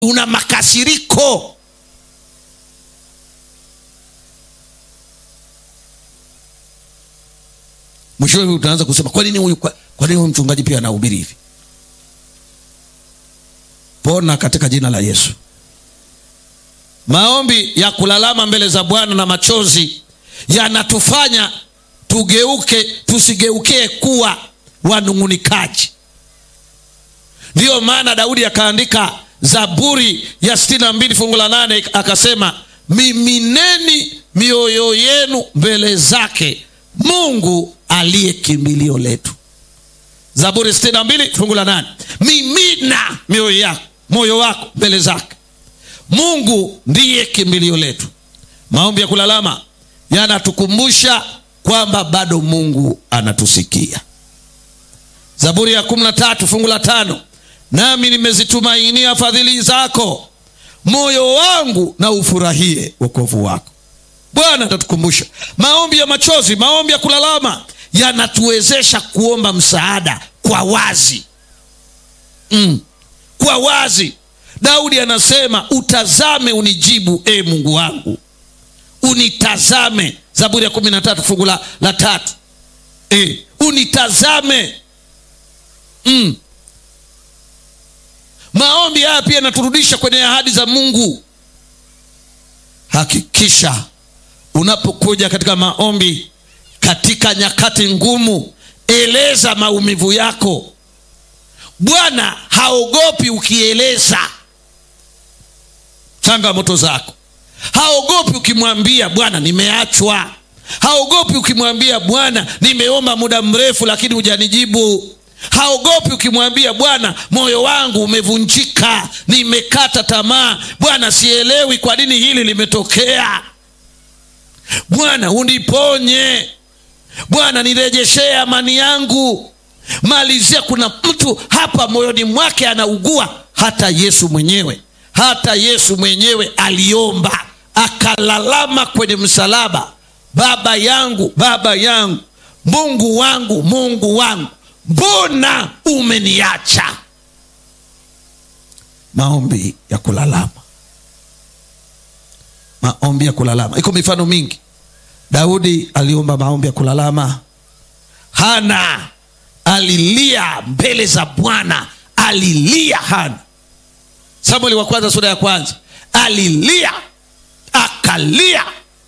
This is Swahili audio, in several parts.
una makasiriko mwishowe utaanza kusema kwa nini huyu kwa, kwa nini huyu mchungaji pia anahubiri hivi pona katika jina la yesu maombi ya kulalama mbele za bwana na machozi yanatufanya tugeuke tusigeukie kuwa wanung'unikaji ndiyo maana daudi akaandika zaburi ya sitini na mbili fungu la nane akasema mimineni mioyo yenu mbele zake mungu aliye kimbilio letu zaburi sitini na mbili fungu la nane mimina mioyo yako moyo wako mbele zake mungu ndiye kimbilio letu maombi ya kulalama yanatukumbusha kwamba bado mungu anatusikia zaburi ya kumi na tatu fungu la tano nami nimezitumainia fadhili zako moyo wangu na ufurahie wokovu wako bwana atatukumbusha maombi ya machozi maombi ya kulalama yanatuwezesha kuomba msaada kwa wazi mm. kwa wazi daudi anasema utazame unijibu e mungu wangu unitazame zaburi ya kumi na tatu fungu la, la tatu e, unitazame mm. maombi haya pia yanaturudisha kwenye ahadi za mungu hakikisha unapokuja katika maombi katika nyakati ngumu eleza maumivu yako bwana haogopi ukieleza changamoto zako haogopi ukimwambia bwana nimeachwa haogopi ukimwambia bwana nimeomba muda mrefu lakini hujanijibu haogopi ukimwambia bwana moyo wangu umevunjika nimekata tamaa bwana sielewi kwa nini hili limetokea bwana uniponye bwana nirejeshee amani yangu malizia kuna mtu hapa moyoni mwake anaugua hata yesu mwenyewe hata yesu mwenyewe aliomba akalalama kwenye msalaba baba yangu baba yangu mungu wangu mungu wangu mbona umeniacha maombi ya kulalama maombi ya kulalama iko mifano mingi daudi aliomba maombi ya kulalama hana alilia mbele za bwana alilia hana samueli wa kwanza sura ya kwanza alilia akalia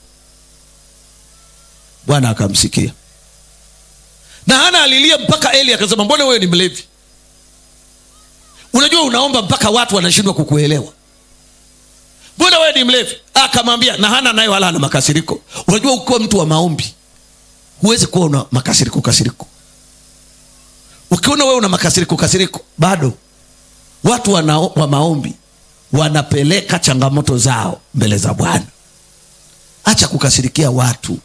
bwana akamsikia na hana alilia mpaka eli akasema mbona wewe ni mlevi unajua unaomba mpaka watu wanashindwa kukuelewa mbona wewe ni mlevi akamwambia na hana naye wala ana makasiriko unajua ukiwa mtu wa maombi huwezi kuwa una makasiriko kasiriko ukiona wewe una makasiriko kasiriko bado watu wana, wa maombi wanapeleka changamoto zao mbele za bwana acha kukasirikia watu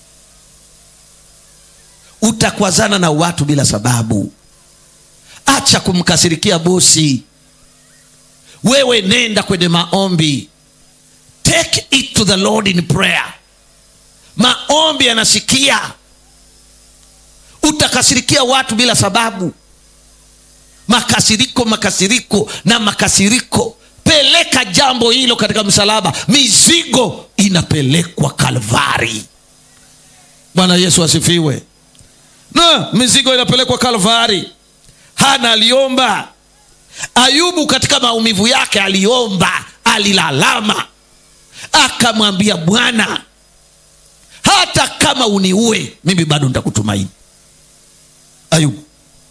utakwazana na watu bila sababu acha kumkasirikia bosi wewe nenda kwenye maombi take it to the lord in prayer maombi yanasikia utakasirikia watu bila sababu makasiriko makasiriko na makasiriko peleka jambo hilo katika msalaba mizigo inapelekwa kalvari bwana yesu asifiwe na mizigo inapelekwa kalvari hana aliomba ayubu katika maumivu yake aliomba alilalama akamwambia bwana hata kama uniue mimi bado nitakutumaini ayubu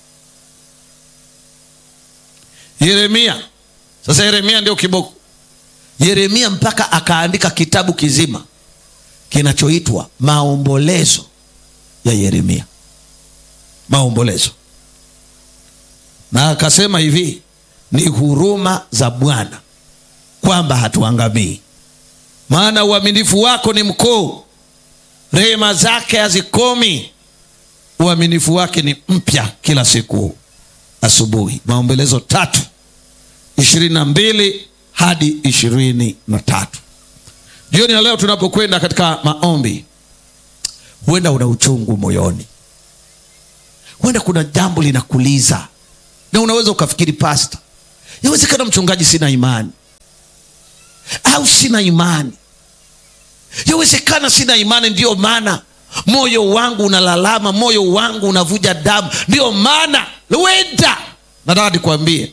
yeremia sasa yeremia ndio kiboko yeremia mpaka akaandika kitabu kizima kinachoitwa maombolezo ya yeremia maombolezo na akasema hivi ni huruma za bwana kwamba hatuangamii maana uaminifu wako ni mkuu rehema zake hazikomi uaminifu wake ni mpya kila siku asubuhi maombolezo tatu ishirini na mbili hadi ishirini na tatu jioni ya leo tunapokwenda katika maombi huenda una uchungu moyoni huenda kuna jambo linakuliza na unaweza ukafikiri pasta yawezekana mchungaji sina imani au sina imani yawezekana sina imani ndiyo maana moyo wangu unalalama moyo wangu unavuja damu ndiyo maana wenda nataka nikwambie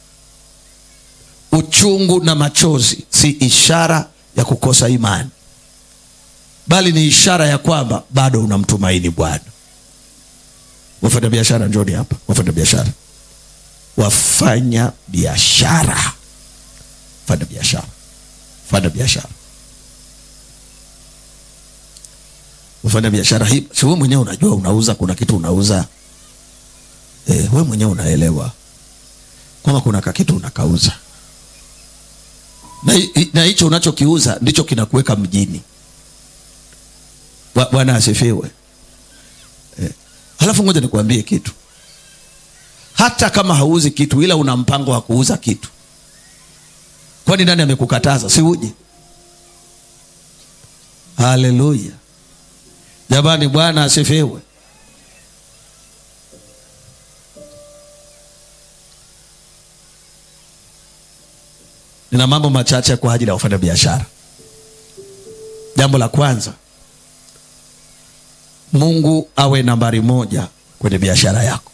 uchungu na machozi si ishara ya kukosa imani bali ni ishara ya kwamba bado unamtumaini bwana wafanya biashara njoni hapa wafanya biashara wafanya biashara fanya biashara fanya biashara ufanya biashara hii si wewe mwenyewe unajua unauza kuna kitu unauza e, wewe mwenyewe unaelewa kwamba kuna kakitu unakauza na hi- na hicho unachokiuza ndicho kinakuweka mjini Bwa- bwana asifiwe eh. halafu ngoja nikuambie kitu hata kama hauzi kitu ila una mpango wa kuuza kitu kwani nani amekukataza si uje haleluya jamani bwana asifiwe nina mambo machache kwa ajili ya wafanya biashara jambo la kwanza mungu awe nambari moja kwenye biashara yako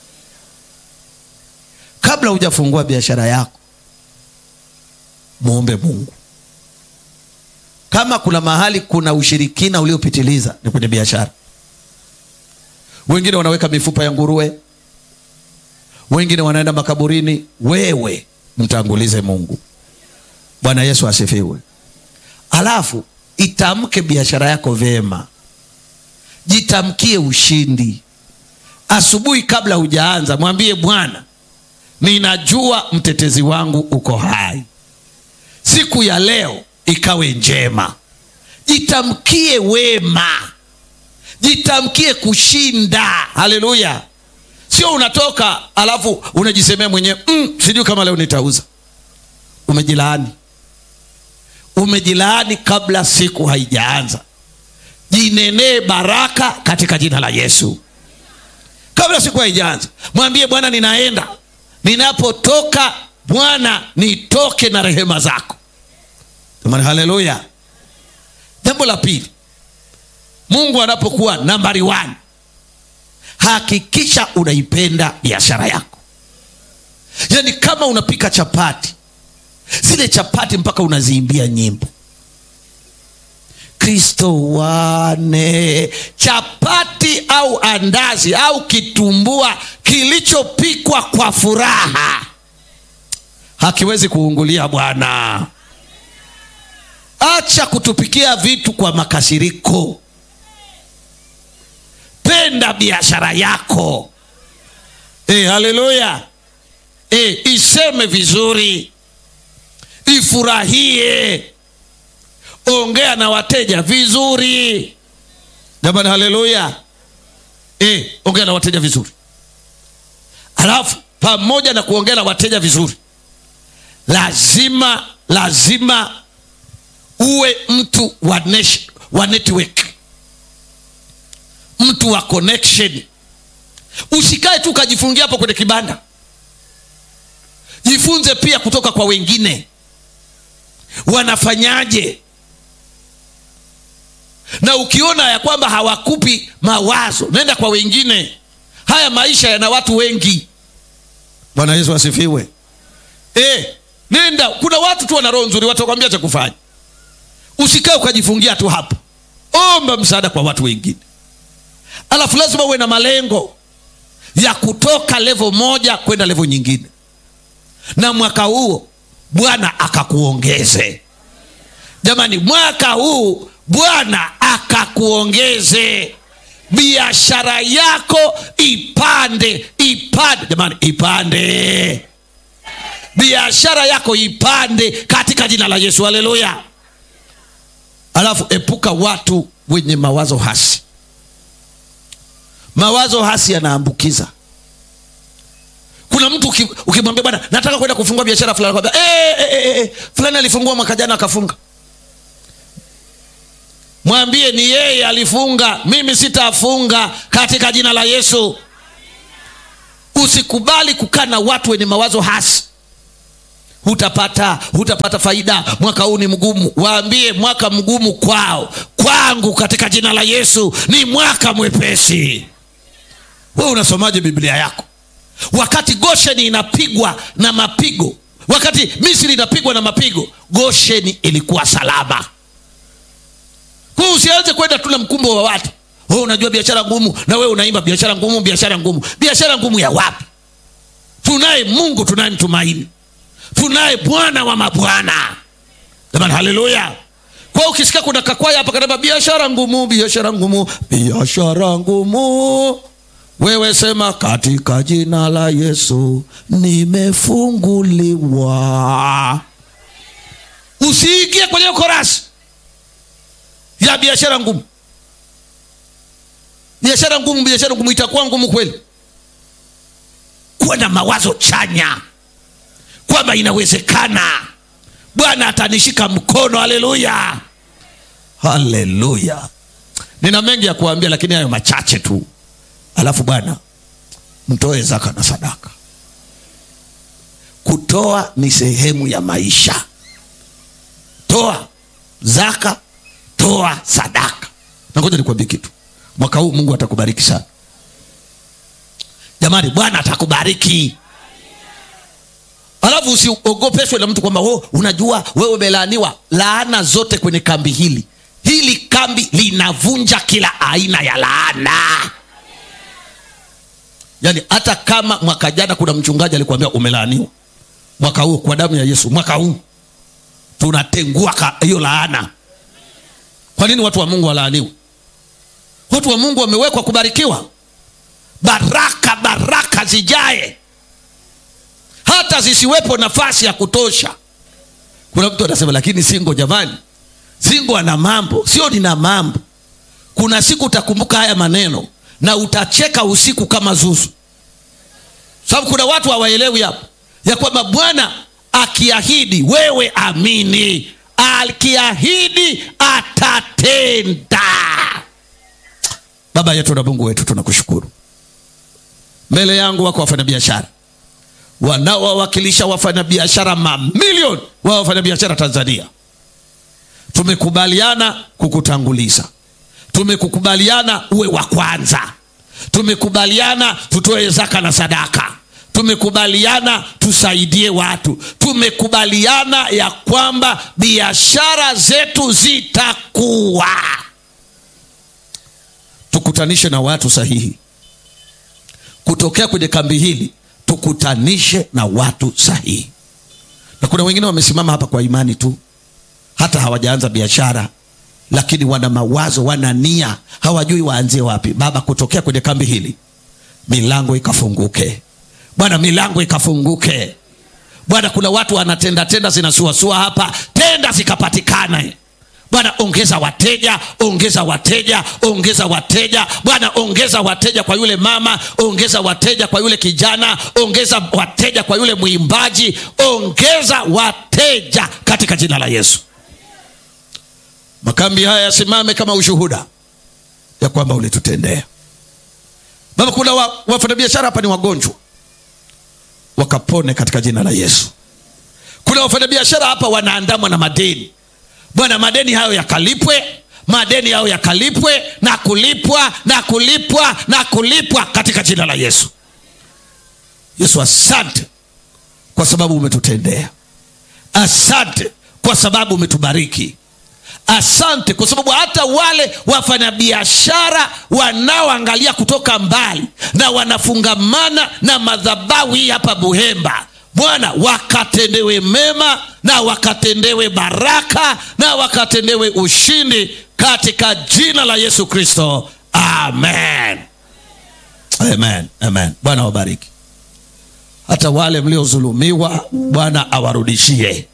kabla hujafungua biashara yako muombe mungu kama kuna mahali kuna ushirikina uliopitiliza ni kwenye biashara wengine wanaweka mifupa ya nguruwe wengine wanaenda makaburini wewe mtangulize mungu bwana yesu asifiwe alafu itamke biashara yako vyema jitamkie ushindi asubuhi kabla hujaanza mwambie bwana ninajua mtetezi wangu uko hai siku ya leo ikawe njema jitamkie wema jitamkie kushinda haleluya sio unatoka alafu unajisemea mwenyewe mm, sijui kama leo nitauza umejilaani umejilaani kabla siku haijaanza jinenee baraka katika jina la yesu kabla siku haijaanza mwambie bwana ninaenda ninapotoka bwana nitoke na rehema zako jamani haleluya jambo la pili mungu anapokuwa nambari one hakikisha unaipenda biashara yako yaani kama unapika chapati zile chapati mpaka unaziimbia nyimbo kristo wane chapati au andazi au kitumbua kilichopikwa kwa furaha hakiwezi kuungulia bwana acha kutupikia vitu kwa makasiriko penda biashara yako e, haleluya e, iseme vizuri ifurahie ongea na wateja vizuri jamani haleluya e, ongea na wateja vizuri alafu pamoja na kuongea na wateja vizuri lazima lazima uwe mtu wa, nesh, wa network mtu wa connection usikae tu ukajifungia hapo kwenye kibanda jifunze pia kutoka kwa wengine wanafanyaje na ukiona ya kwamba hawakupi mawazo nenda kwa wengine haya maisha yana watu wengi bwana yesu asifiwe e, nenda kuna watu tu wana roho nzuri watakwambia cha kufanya usikae ukajifungia tu hapo omba msaada kwa watu wengine alafu lazima uwe na malengo ya kutoka levo moja kwenda levo nyingine na mwaka huo bwana akakuongeze jamani mwaka huu bwana akakuongeze biashara yako ipande ipande jamani ipande biashara yako ipande katika jina la yesu haleluya alafu epuka watu wenye mawazo hasi mawazo hasi yanaambukiza kuna mtu uki- ukimwambia bwana nataka kwenda kufungua biashara fulani kwambia e, e, e, e, fulani alifungua mwaka jana akafunga mwambie ni yeye alifunga mimi sitafunga katika jina la yesu usikubali kukaa na watu wenye mawazo hasi hutapata hutapata faida mwaka huu ni mgumu waambie mwaka mgumu kwao kwangu katika jina la yesu ni mwaka mwepesi wewe unasomaje biblia yako wakati gosheni inapigwa na mapigo wakati misri inapigwa na mapigo gosheni ilikuwa salama kwa hiyo usianze kwenda tu na mkumbo wa watu oh, unajua biashara ngumu na wewe unaimba biashara ngumu biashara ngumu biashara ngumu ya wapi tunaye mungu tunayemtumaini tunaye bwana wa mabwana jamani haleluya kwa ukisikia kuna kakwaya hapa kanaba biashara ngumu biashara ngumu biashara ngumu wewe sema katika jina la yesu nimefunguliwa usiingie kwenye korasi ya biashara ngumu biashara ngumu biashara ngumu itakuwa ngumu kweli kuwa na mawazo chanya kwamba inawezekana bwana atanishika mkono haleluya haleluya nina mengi ya kuambia lakini hayo machache tu alafu bwana mtoe zaka na sadaka kutoa ni sehemu ya maisha toa zaka toa sadaka na ngoja nikuambie kitu mwaka huu mungu atakubariki sana jamani bwana atakubariki alafu usiogopeshwe na mtu kwamba oh, unajua wewe umelaaniwa laana zote kwenye kambi hili hili kambi linavunja kila aina ya laana yaani hata kama mwaka jana kuna mchungaji alikuambia umelaaniwa mwaka huu kwa damu ya yesu mwaka huu tunatengua hiyo laana kwa nini watu wa mungu walaaniwe watu wa mungu wamewekwa kubarikiwa baraka baraka zijae hata zisiwepo nafasi ya kutosha kuna mtu anasema lakini singo jamani singo ana mambo sio nina mambo kuna siku utakumbuka haya maneno na utacheka usiku kama zuzu sababu kuna watu hawaelewi hapo ya kwamba bwana akiahidi wewe amini akiahidi atatenda baba yetu na mungu wetu tunakushukuru mbele yangu wako wafanyabiashara wanaowawakilisha wafanyabiashara mamilioni wa wafanyabiashara tanzania tumekubaliana kukutanguliza tumekukubaliana uwe wa kwanza tumekubaliana tutoe zaka na sadaka tumekubaliana tusaidie watu tumekubaliana ya kwamba biashara zetu zitakuwa tukutanishe na watu sahihi kutokea kwenye kambi hili tukutanishe na watu sahihi na kuna wengine wamesimama hapa kwa imani tu hata hawajaanza biashara lakini wana mawazo wana nia hawajui waanzie wapi baba kutokea kwenye kambi hili milango ikafunguke bwana milango ikafunguke bwana kuna watu wanatenda tenda zinasuasua hapa tenda zikapatikane bwana ongeza wateja ongeza wateja ongeza wateja bwana ongeza wateja kwa yule mama ongeza wateja kwa yule kijana ongeza wateja kwa yule mwimbaji ongeza wateja katika jina la yesu makambi haya yasimame kama ushuhuda ya kwamba ulitutendea baba kuna wa, wafanyabiashara hapa ni wagonjwa wakapone katika jina la yesu kuna wafanyabiashara hapa wanaandamwa na madeni bwana madeni hayo yakalipwe madeni hayo yakalipwe na kulipwa na kulipwa na kulipwa katika jina la yesu yesu asante kwa sababu umetutendea asante kwa sababu umetubariki asante kwa sababu hata wale wafanyabiashara wanaoangalia kutoka mbali na wanafungamana na madhabahu hii hapa buhemba bwana wakatendewe mema na wakatendewe baraka na wakatendewe ushindi katika jina la yesu kristo amen amen amen bwana wabariki hata wale mliozulumiwa bwana awarudishie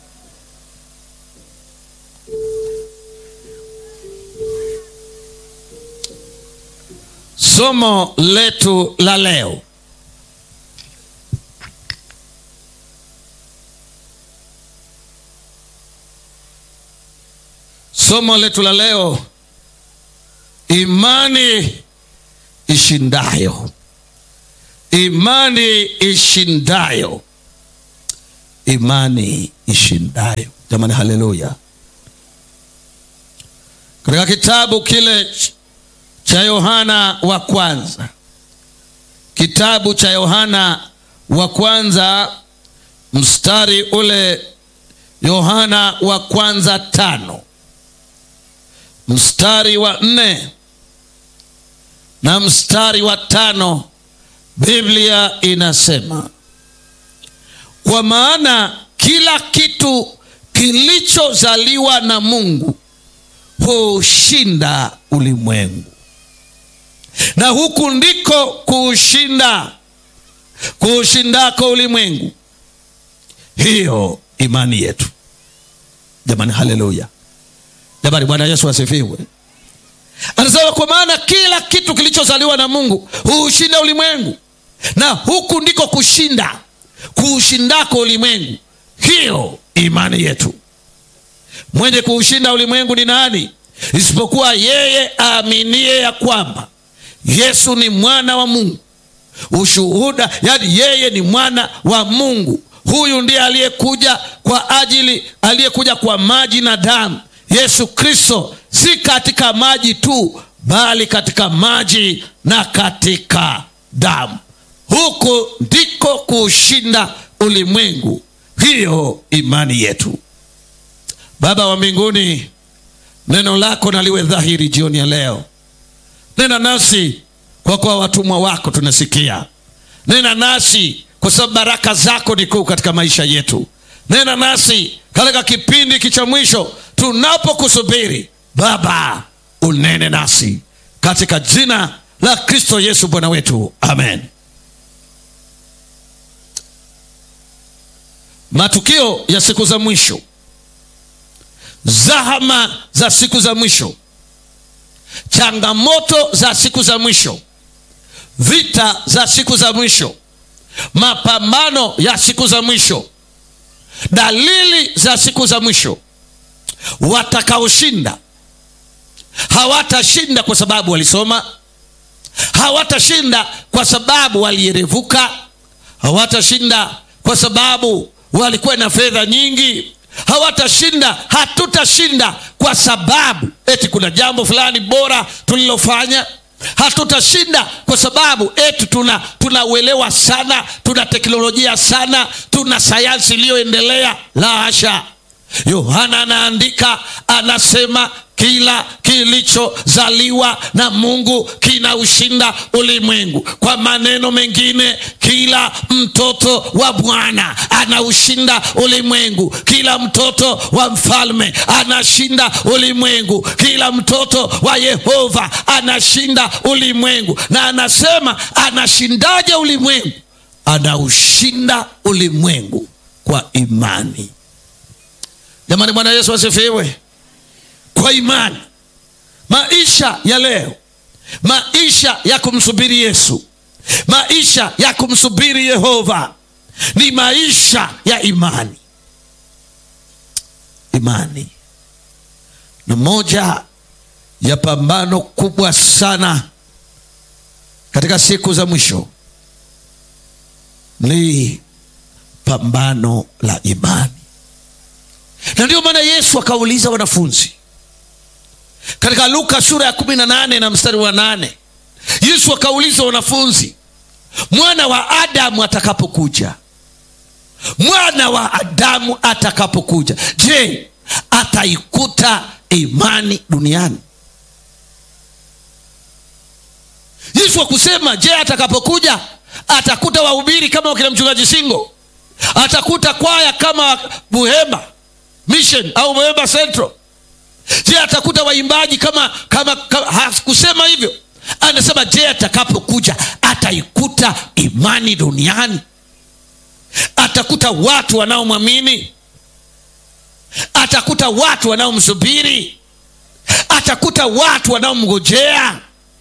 somo letu la leo somo letu la leo imani ishindayo imani ishindayo imani ishindayo. Jamani, haleluya! Katika kitabu kile cha Yohana wa kwanza, kitabu cha Yohana wa kwanza mstari ule, Yohana wa kwanza tano mstari wa nne na mstari wa tano Biblia inasema, kwa maana kila kitu kilichozaliwa na Mungu huushinda ulimwengu, na huku ndiko kuushinda kuushindako ulimwengu, hiyo imani yetu. Jamani, haleluya! Jamani, Bwana Yesu asifiwe. Anasema kwa maana kila kitu kilichozaliwa na Mungu huushinda ulimwengu, na huku ndiko kushinda kuushindako ulimwengu, hiyo imani yetu. Mwenye kuushinda ulimwengu ni nani? Isipokuwa yeye aaminie ya kwamba Yesu ni mwana wa Mungu. Ushuhuda, yani yeye ni mwana wa Mungu. Huyu ndiye aliyekuja kwa ajili, aliyekuja kwa maji na damu Yesu Kristo, si katika maji tu, bali katika maji na katika damu. Huku ndiko kuushinda ulimwengu, hiyo imani yetu. Baba wa mbinguni, neno lako naliwe dhahiri jioni ya leo. Nena nasi kwa kuwa watumwa wako tunasikia. Nena nasi kwa sababu baraka zako ni kuu katika maisha yetu. Nena nasi katika kipindi hiki cha mwisho tunapokusubiri Baba, unene nasi katika jina la Kristo Yesu Bwana wetu, amen. Matukio ya siku za mwisho, zahama za siku za mwisho, changamoto za siku za mwisho, vita za siku za mwisho, mapambano ya siku za mwisho, dalili za siku za mwisho. Watakaoshinda hawatashinda kwa sababu walisoma, hawatashinda kwa sababu walierevuka, hawatashinda kwa sababu walikuwa na fedha nyingi, hawatashinda, hatutashinda kwa sababu eti kuna jambo fulani bora tulilofanya. Hatutashinda kwa sababu eti tuna tunauelewa sana, tuna teknolojia sana, tuna sayansi iliyoendelea. La hasha! Yohana anaandika anasema, kila kilichozaliwa na Mungu kinaushinda ulimwengu. Kwa maneno mengine, kila mtoto wa Bwana anaushinda ulimwengu. Kila mtoto wa mfalme anashinda ulimwengu. Kila mtoto wa Yehova anashinda ulimwengu. Na anasema anashindaje ulimwengu? Anaushinda ulimwengu kwa imani. Jamani, Bwana Yesu asifiwe. Kwa imani, maisha ya leo, maisha ya kumsubiri Yesu, maisha ya kumsubiri Yehova ni maisha ya imani. Imani na moja ya pambano kubwa sana katika siku za mwisho ni pambano la imani na ndio maana Yesu akauliza wanafunzi katika Luka sura ya kumi na nane na mstari wa nane Yesu akauliza wanafunzi, mwana wa Adamu atakapokuja, mwana wa Adamu atakapokuja, je, ataikuta imani duniani? Yesu akusema, je, atakapokuja atakuta wahubiri kama wakina mchungaji Singo, atakuta kwaya kama Buhema Mission au Buhema Central? Je, atakuta waimbaji kama, kama, kama hakusema hivyo. Anasema je, atakapokuja ataikuta imani duniani? Atakuta watu wanaomwamini? Atakuta watu wanaomsubiri? Atakuta watu wanaomngojea?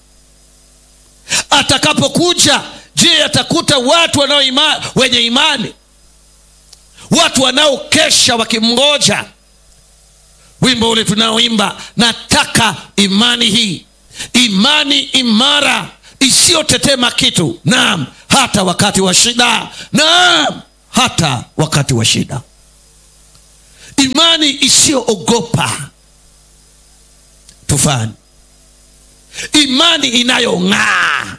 Atakapokuja, je, atakuta watu wanao ima, wenye imani, watu wanaokesha wakimngoja? Wimbo ule tunaoimba, nataka imani hii, imani imara isiyotetema kitu, naam, hata wakati wa shida, naam, hata wakati wa shida imani isiyoogopa tufani imani inayong'aa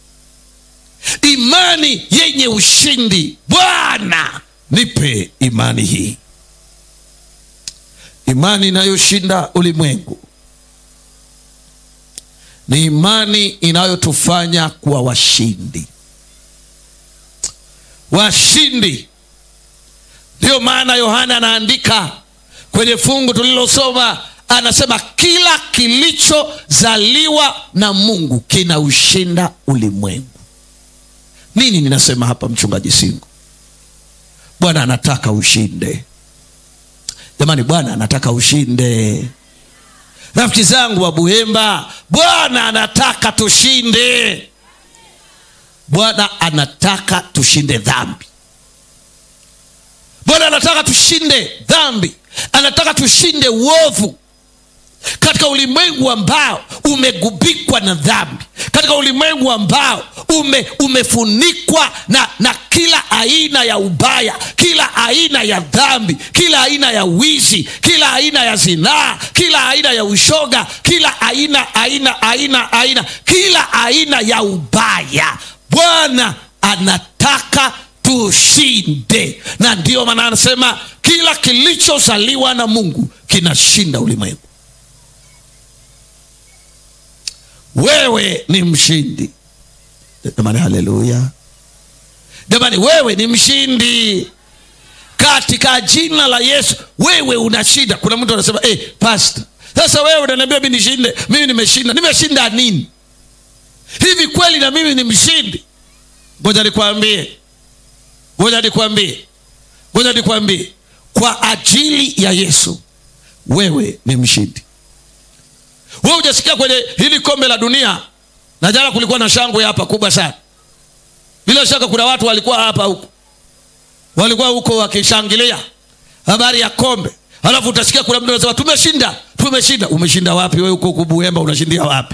imani yenye ushindi bwana nipe imani hii imani inayoshinda ulimwengu ni imani inayotufanya kuwa washindi washindi ndiyo maana yohana anaandika kwenye fungu tulilosoma anasema kila kilichozaliwa na mungu kinaushinda ulimwengu nini ninasema hapa mchungaji singo bwana anataka ushinde jamani bwana anataka ushinde rafiki zangu wa buhemba bwana anataka tushinde bwana anataka tushinde dhambi bwana anataka tushinde dhambi anataka tushinde uovu katika ulimwengu ambao umegubikwa na dhambi katika ulimwengu ambao ume, umefunikwa na, na kila aina ya ubaya kila aina ya dhambi kila aina ya wizi kila aina ya zinaa kila aina ya ushoga kila aina aina aina aina kila aina ya ubaya bwana anataka tushinde na ndiyo maana anasema kila kilichozaliwa na mungu kinashinda ulimwengu wewe ni mshindi jamani haleluya jamani wewe ni mshindi katika jina la yesu wewe unashinda kuna mtu anasema hey, pasta sasa wewe unaniambia mi nishinde mimi nimeshinda nimeshinda nini hivi kweli na mimi ni mshindi ngoja nikwambie ngoja nikwambie ngoja nikwambie kwa ajili ya yesu wewe ni mshindi we hujasikia kwenye hili kombe la dunia na jana kulikuwa na shangwe hapa kubwa sana bila shaka kuna watu walikuwa hapa huko walikuwa huko wakishangilia habari ya kombe alafu utasikia kuna mtu anasema tumeshinda tumeshinda umeshinda wapi we huko kubuemba unashindia wapi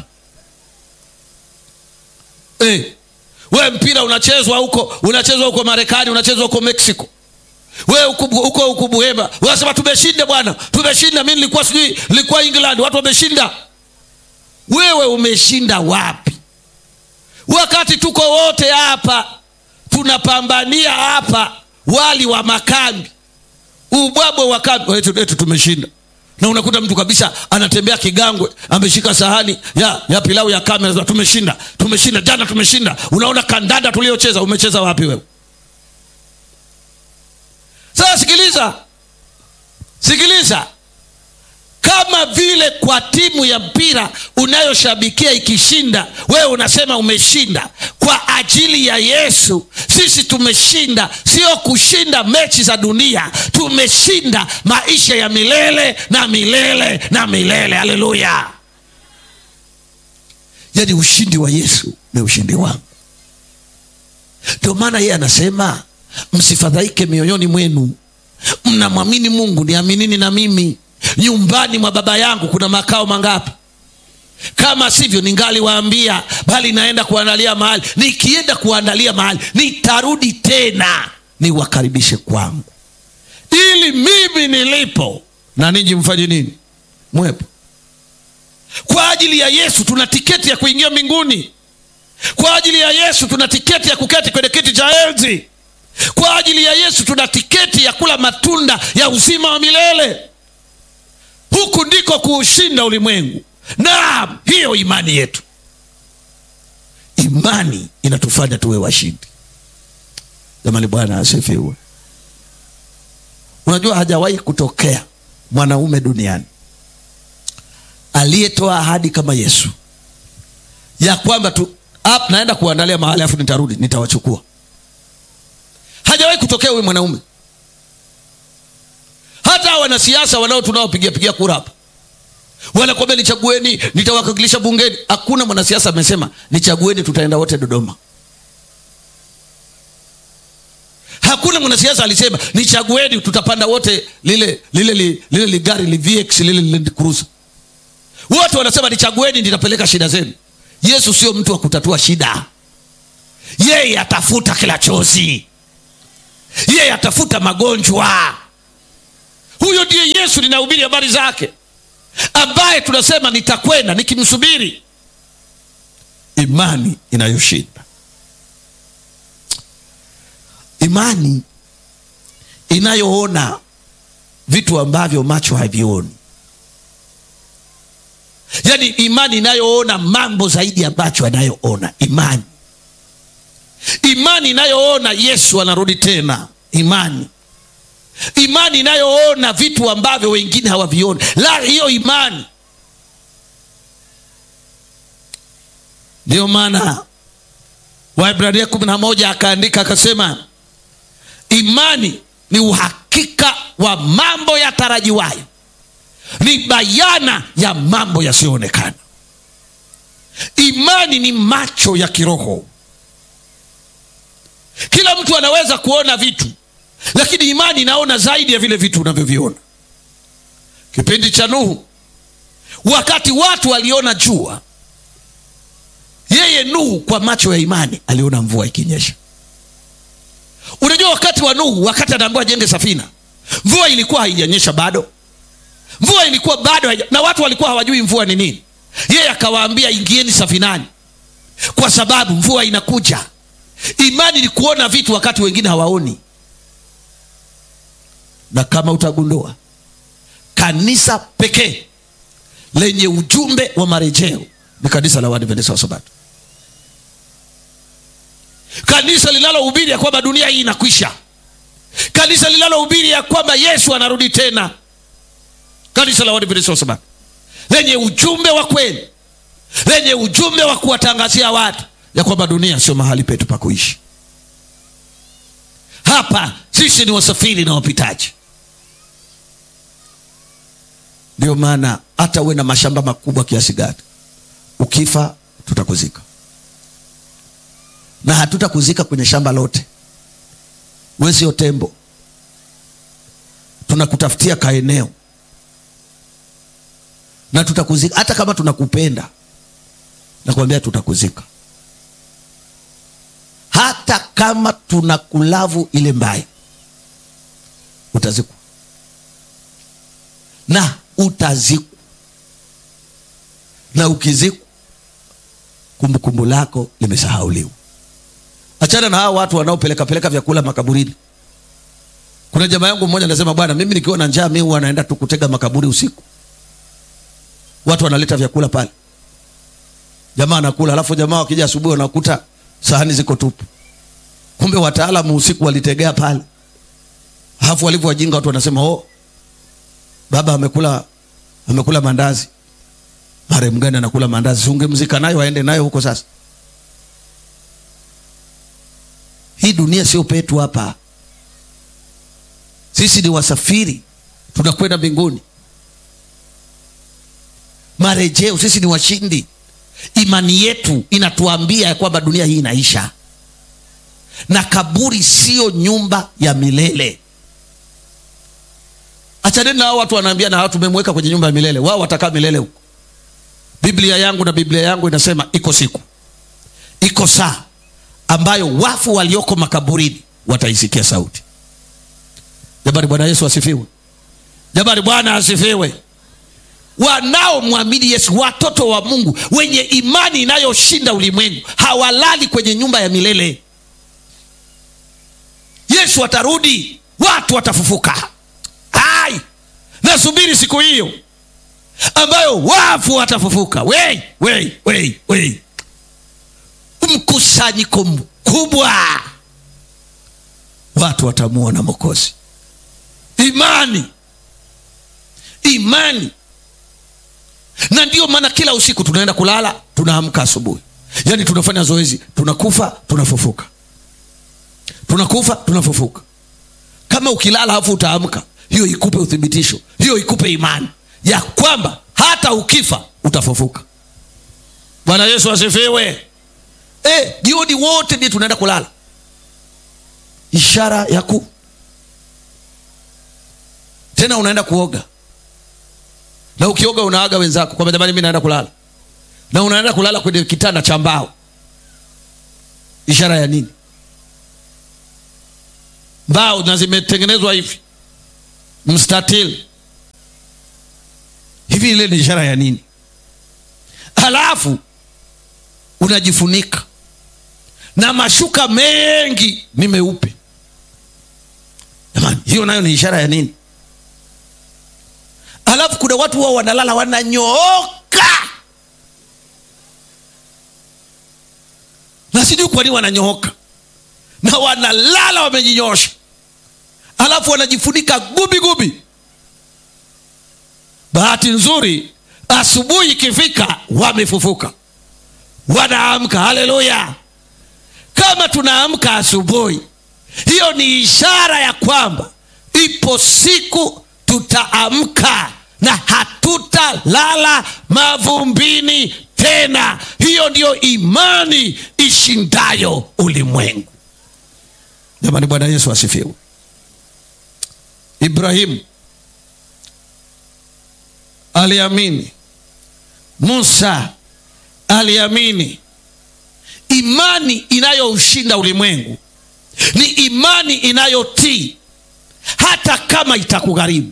hey. we mpira unachezwa huko unachezwa huko marekani unachezwa huko mexico we huko huko buhemba unasema tumeshinda bwana tumeshinda mi nilikuwa sijui nilikuwa england watu wameshinda wewe umeshinda wapi wakati tuko wote hapa tunapambania hapa wali wa makambi ubwabwe wa kambi etu, etu tumeshinda na unakuta mtu kabisa anatembea kigangwe ameshika sahani ya, ya pilau ya kame anasema tumeshinda tumeshinda jana tumeshinda unaona kandanda tuliocheza umecheza wapi wewe sasa sikiliza sikiliza kama vile kwa timu ya mpira unayoshabikia ikishinda wewe unasema umeshinda kwa ajili ya yesu sisi tumeshinda sio kushinda mechi za dunia tumeshinda maisha ya milele na milele na milele haleluya yaani ushindi wa yesu ni ushindi wangu ndio maana yeye anasema msifadhaike mioyoni mwenu mnamwamini mungu niaminini na mimi nyumbani mwa baba yangu kuna makao mangapi kama sivyo ningaliwaambia bali naenda kuandalia mahali nikienda kuandalia mahali nitarudi tena niwakaribishe kwangu ili mimi nilipo na ninyi mfanye nini mwepo kwa ajili ya yesu tuna tiketi ya kuingia mbinguni kwa ajili ya yesu tuna tiketi ya kuketi kwenye kiti cha enzi kwa ajili ya yesu tuna tiketi ya kula matunda ya uzima wa milele huku ndiko kuushinda ulimwengu naam hiyo imani yetu imani inatufanya tuwe washindi jamani bwana asifiwe unajua hajawahi kutokea mwanaume duniani aliyetoa ahadi kama yesu ya kwamba tu ap, naenda kuandalia mahali afu nitarudi nitawachukua hajawahi kutokea huyu mwanaume hata wanasiasa wanao tunaopigia pigia kura hapa wanakwambia nichagueni nitawakilisha bungeni hakuna mwanasiasa amesema nichagueni tutaenda wote dodoma hakuna mwanasiasa alisema nichagueni tutapanda wote lile lile li, lile ligari li vx lile Land Cruiser wote wanasema nichagueni nitapeleka shida zenu yesu sio mtu wa kutatua shida yeye atafuta kila chozi yeye atafuta magonjwa huyo ndiye yesu ninahubiri habari zake ambaye tunasema nitakwenda nikimsubiri imani inayoshinda imani inayoona vitu ambavyo macho havioni yaani imani inayoona mambo zaidi ya macho anayoona imani imani inayoona yesu anarudi tena imani imani inayoona vitu ambavyo wengine hawavioni la hiyo imani ndiyo maana waibrania kumi na moja akaandika akasema imani ni uhakika wa mambo yatarajiwayo ni bayana ya mambo yasiyoonekana imani ni macho ya kiroho kila mtu anaweza kuona vitu lakini imani inaona zaidi ya vile vitu unavyoviona kipindi cha nuhu wakati watu waliona jua yeye nuhu kwa macho ya imani aliona mvua ikinyesha unajua wakati wa nuhu wakati anaambiwa ajenge safina mvua ilikuwa haijanyesha bado mvua ilikuwa bado haija, na watu walikuwa hawajui mvua ni nini yeye akawaambia ingieni safinani kwa sababu mvua inakuja imani ni kuona vitu wakati wengine hawaoni na kama utagundua kanisa pekee lenye ujumbe wa marejeo ni kanisa la waadventista wa sabato kanisa linalohubiri ya kwamba dunia hii inakwisha kanisa linalohubiri ya kwamba yesu anarudi tena kanisa la waadventista wa sabato lenye ujumbe wa kweli lenye ujumbe wa kuwatangazia watu ya kwamba dunia sio mahali petu pa kuishi hapa sisi ni wasafiri na wapitaji ndio maana hata uwe na mashamba makubwa kiasi gani ukifa tutakuzika na hatutakuzika kwenye shamba lote we sio tembo tunakutafutia kaeneo na tutakuzika hata kama tunakupenda nakwambia tutakuzika hata kama tuna kulavu ile mbaya utazikwa na utazikwa na ukizikwa kumbukumbu lako limesahauliwa achana na hao watu wanaopeleka peleka vyakula makaburini kuna jamaa yangu mmoja anasema bwana mimi nikiwa na njaa mi huwa naenda tu kutega makaburi usiku watu wanaleta vyakula pale jamaa anakula alafu jamaa wakija asubuhi wanakuta sahani ziko tupu kumbe wataalamu usiku walitegea pale alafu walivyo wajinga watu wanasema oh, baba amekula amekula mandazi marehemu gani anakula mandazi ungemzika nayo aende nayo huko sasa hii dunia sio petu hapa sisi ni wasafiri tunakwenda mbinguni marejeo sisi ni washindi imani yetu inatuambia ya kwamba dunia hii inaisha na kaburi siyo nyumba ya milele achaneni na hao watu wanaambia na tumemweka kwenye nyumba ya milele wao watakaa milele huko biblia yangu na biblia yangu inasema iko siku iko saa ambayo wafu walioko makaburini wataisikia sauti jabari bwana yesu asifiwe jabari bwana asifiwe wanaomwamini yesu watoto wa mungu wenye imani inayoshinda ulimwengu hawalali kwenye nyumba ya milele yesu atarudi watu watafufuka ai nasubiri siku hiyo ambayo wafu watafufuka wei wei wei wei mkusanyiko mkubwa watu watamuona mokozi imani imani na ndio maana kila usiku tunaenda kulala tunaamka asubuhi yaani tunafanya zoezi tunakufa tunafufuka tunakufa tunafufuka kama ukilala alafu utaamka hiyo ikupe uthibitisho hiyo ikupe imani ya kwamba hata ukifa utafufuka bwana yesu asifiwe e, jioni wote ndiye tunaenda kulala ishara ya ku tena unaenda kuoga na ukioga unaaga wenzako kwamba jamani mi naenda kulala na unaenda kulala kwenye kitanda cha mbao ishara ya nini mbao na zimetengenezwa hivi mstatili hivi, ile ni ishara ya nini? Halafu unajifunika na mashuka mengi ni meupe. Jamani, hiyo nayo ni ishara ya nini? Halafu kuna watu wao wanalala wananyooka, na sijui kwa nini wananyooka na wanalala wamejinyosha, halafu wanajifunika gubi gubi. Bahati nzuri asubuhi ikifika, wamefufuka, wanaamka. Haleluya! Kama tunaamka asubuhi, hiyo ni ishara ya kwamba ipo siku tutaamka na hatutalala mavumbini tena. Hiyo ndiyo imani ishindayo ulimwengu. Jamani, Bwana Yesu asifiwe. Ibrahimu aliamini, Musa aliamini. Imani inayoushinda ulimwengu ni imani inayotii hata kama itakugharimu.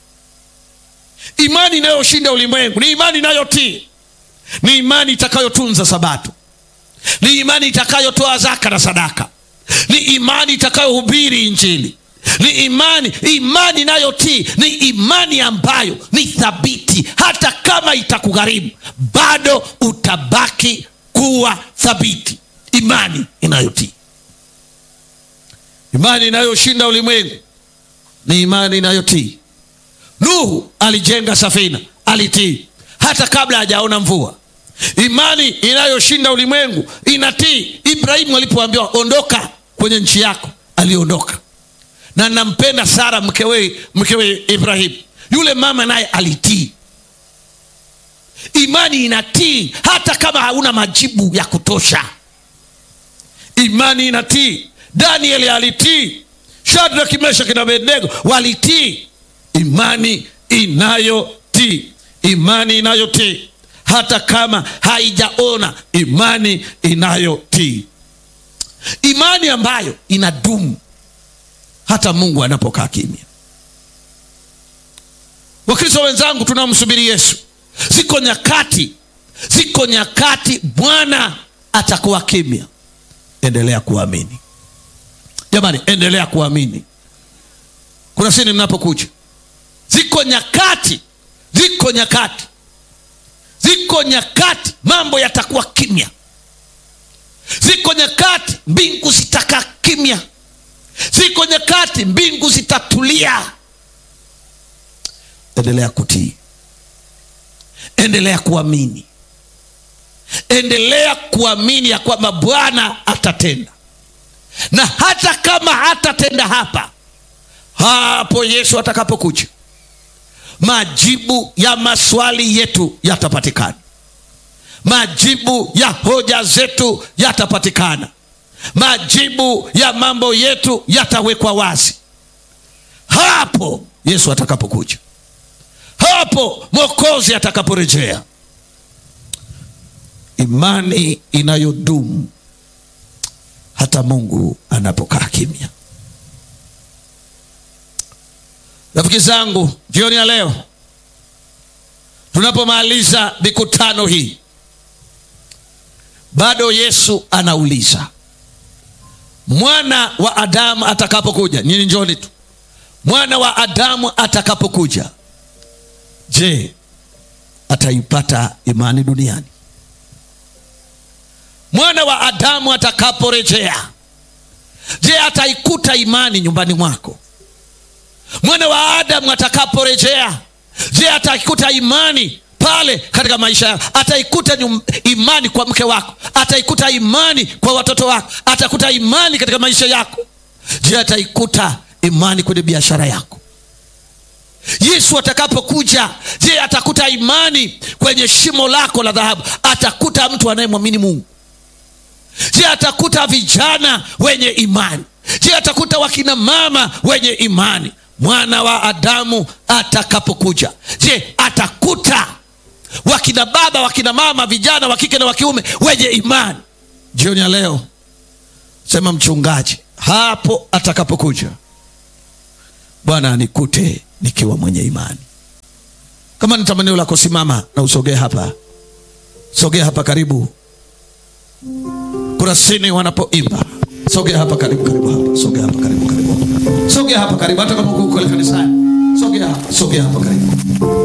Imani inayoshinda ulimwengu ni imani inayotii, ni imani itakayotunza Sabato, ni imani itakayotoa zaka na sadaka, ni imani itakayohubiri Injili, ni imani imani inayotii ni imani ambayo ni thabiti, hata kama itakugharimu bado utabaki kuwa thabiti. Imani inayotii, imani inayoshinda ulimwengu ni imani inayotii. Nuhu alijenga safina, alitii hata kabla hajaona mvua. Imani inayoshinda ulimwengu inatii. Ibrahimu alipoambiwa ondoka kwenye nchi yako, aliondoka. Na nampenda Sara mkewe, mkewe Ibrahimu, yule mama naye alitii. Imani inatii hata kama hauna majibu ya kutosha. Imani inatii. Danieli alitii, Shadraka, Meshaki na Abednego walitii. Imani inayotii, imani inayotii hata kama haijaona, imani inayotii, imani ambayo inadumu hata Mungu anapokaa kimya. Wakristo wenzangu, tunamsubiri Yesu. Ziko nyakati, ziko nyakati Bwana atakuwa kimya. Endelea kuamini jamani, endelea kuamini. Kuna sini mnapokuja, ziko nyakati, ziko nyakati, ziko nyakati mambo yatakuwa kimya. Ziko nyakati mbingu zitakaa kimya. Ziko nyakati mbingu zitatulia. Endelea kutii, endelea kuamini, endelea kuamini ya kwamba Bwana atatenda, na hata kama hatatenda hapa, hapo Yesu atakapokuja, majibu ya maswali yetu yatapatikana, majibu ya hoja zetu yatapatikana, majibu ya mambo yetu yatawekwa wazi hapo Yesu atakapokuja, hapo Mwokozi atakaporejea. Imani inayodumu hata Mungu anapokaa kimya. Rafiki zangu, jioni ya leo tunapomaliza mikutano hii, bado Yesu anauliza mwana wa Adamu atakapokuja, nyinyi njoni tu. Mwana wa Adamu atakapokuja, je, ataipata imani duniani? Mwana wa Adamu atakaporejea, je, ataikuta imani nyumbani mwako? Mwana wa Adamu atakaporejea, je, ataikuta imani pale katika maisha yako? Ataikuta nyum, imani kwa mke wako? Ataikuta imani kwa watoto wako? Atakuta imani katika maisha yako? Je, ataikuta imani kwenye biashara yako? Yesu atakapokuja, je, atakuta imani kwenye shimo lako la dhahabu? Atakuta mtu anayemwamini Mungu? Je, atakuta vijana wenye imani? Je, atakuta wakina mama wenye imani? Mwana wa Adamu atakapokuja, je, atakuta wakina baba, wakina mama, vijana wa kike na wa kiume wenye imani? Jioni ya leo sema, mchungaji, hapo atakapokuja bwana anikute nikiwa mwenye imani kama ni tamanio lako simama na usogee hapa sogea hapa karibu kurasini wanapoimba sogea hapa karibu karibu hapa sogea hapa karibu karibu sogea hapa karibu hata kama uko kule kanisani sogea hapa sogea hapa karibu